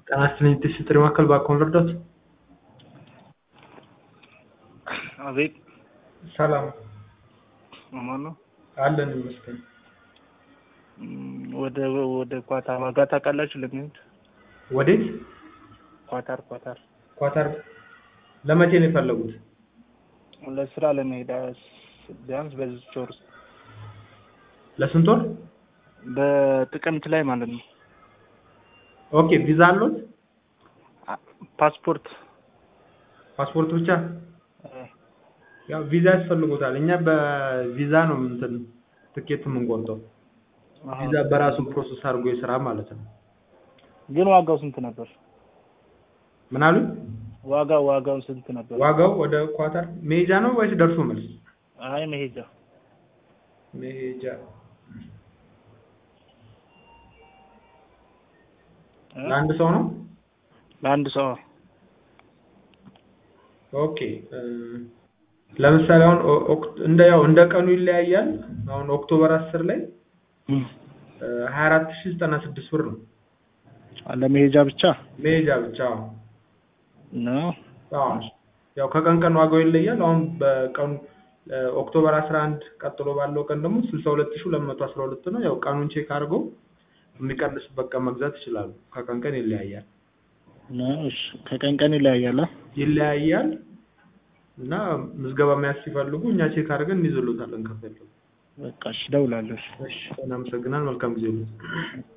ጤና ይስጥልኝ የጥሪ ጥሪ ማዕከል በአካውንት ልርዳዎት? አቤት ሰላም ማን ነው? አለን ይመስገን። እም፣ ወደ ወደ ኳታር ዋጋ ታውቃላችሁ? ለሚሄድ ወዴት? ኳታር ኳታር ኳታር ለመቼ ነው የፈለጉት? ለስራ ለመሄድ አስ- ቢያንስ በዚህ ወር ውስጥ ለስንት ወር? በጥቅምት ላይ ማለት ነው። ኦኬ ቪዛ አሉት? አ- ፓስፖርት ፓስፖርት ብቻ? እ፣ ያው ቪዛ ያስፈልጎታል። እኛ በቪዛ ነው እንትን ትኬት የምንቆርጠው። አሃ። ቪዛ በራሱ ፕሮሰስ አድርጎ የስራ ማለት ነው። ግን ዋጋው ስንት ነበር? ምን አሉ? ዋጋው ዋጋው ስንት ነበር? ዋጋው ወደ ኳታር መሄጃ ነው ወይስ ደርሶ መልስ? አይ መሄጃ መሄጃ እ? ለአንድ ሰው ነው? ለአንድ ሰው ኦኬ እ፣ ለምሳሌ አሁን ኦ- ኦክት- እንደ ያው እንደ ቀኑ ይለያያል። አሁን ኦክቶበር አስር ላይ እም፣ ሀያ አራት ሺህ ዘጠና ስድስት ብር ነው ለመሄጃ ብቻ መሄጃ ብቻ። አዎ ነው። አዎ። ያው ከቀን ቀን ዋጋው ይለያል። አሁን በቀኑ እ፣ ኦክቶበር አስራ አንድ ቀጥሎ ባለው ቀን ደግሞ ስልሳ ሁለት ሺህ ሁለት መቶ አስራ ሁለት ነው። ያው ቀኑን ቼክ አድርገው የሚቀንስበት ቀን መግዛት ይችላሉ። ከቀን ቀን ይለያያል ነው። እሺ ከቀን ቀን ይለያያል። አ? ይለያያል እና ምዝገባ መያዝ ሲፈልጉ እኛ ቼክ አድርገን እንይዝሎታለን ከፈለጉ። በቃ እሺ፣ እደውላለሁ። እሺ። እሺ እናመሰግናለን። መልካም ጊዜ ነው።